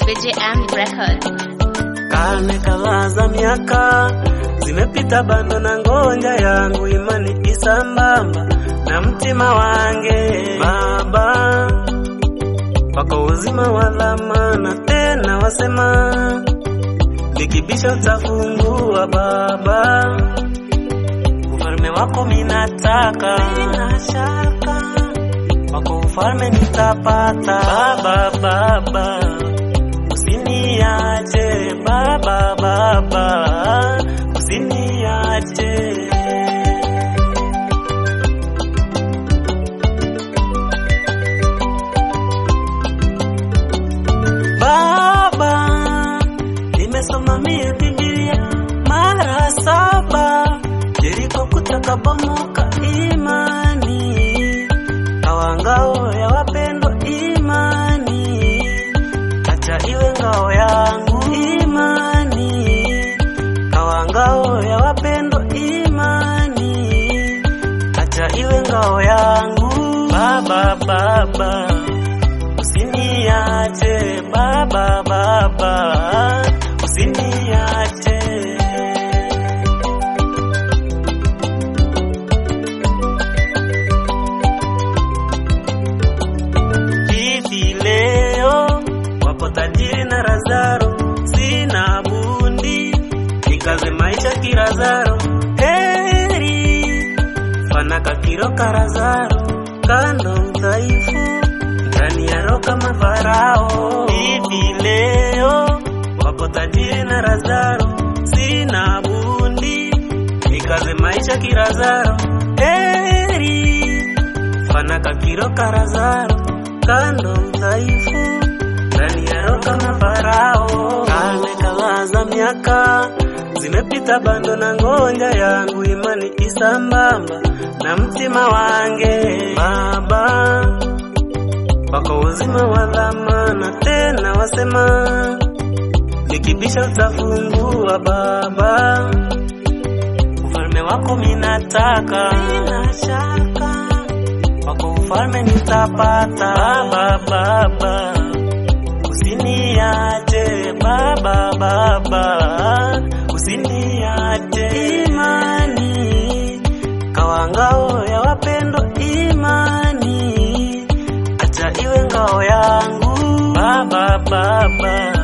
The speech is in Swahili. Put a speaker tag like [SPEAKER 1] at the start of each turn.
[SPEAKER 1] BJM Records.
[SPEAKER 2] Karne kadhaa za miaka zimepita, bando na ngonja yangu imani isambamba na mtima wange Baba, wako uzima wa dhamana tena, wasema nikibisha utafungua Baba, ufalme wako minataka, sina shaka wako ufalme nitapata Baba, Baba usiniache Baba, Baba usiniache Baba, nimesoma mie Biblia mara saba, Yeriko kutakabomoka imani, kawa ngao ya wapendwa imani, acha iwe ngao yangu imani, kawa ngao ya wapendwa imani, acha iwe ngao yangu Baba, Baba usiniache Baba, Baba usiniache hivi leo wapo tajiri na Lazaro, sina bundi nikaze maisha kirazaro, heri fanaka kiroka Lazaro, kando udhaifu ndani ya roho kama Farao. Hivi leo wapo tajiri na Lazaro, sina bundi nikaze maisha kirazaro, heri fanaka kiroka Lazaro, kando udhaifu ndani ya roho kama Farao. Karne kadhaa za miaka zimepita, bando na ngonja yangu imani isambamba na mtima wange Baba, wako uzima wa dhamana tena, wasema nikibisha utafungua Baba, ufalme wako minataka, sina shaka wako ufalme nitapata Baba, Baba usiniache Baba, Baba usiniache imani kawa ngao ya wapendwa imani acha iwe ngao yangu Baba, Baba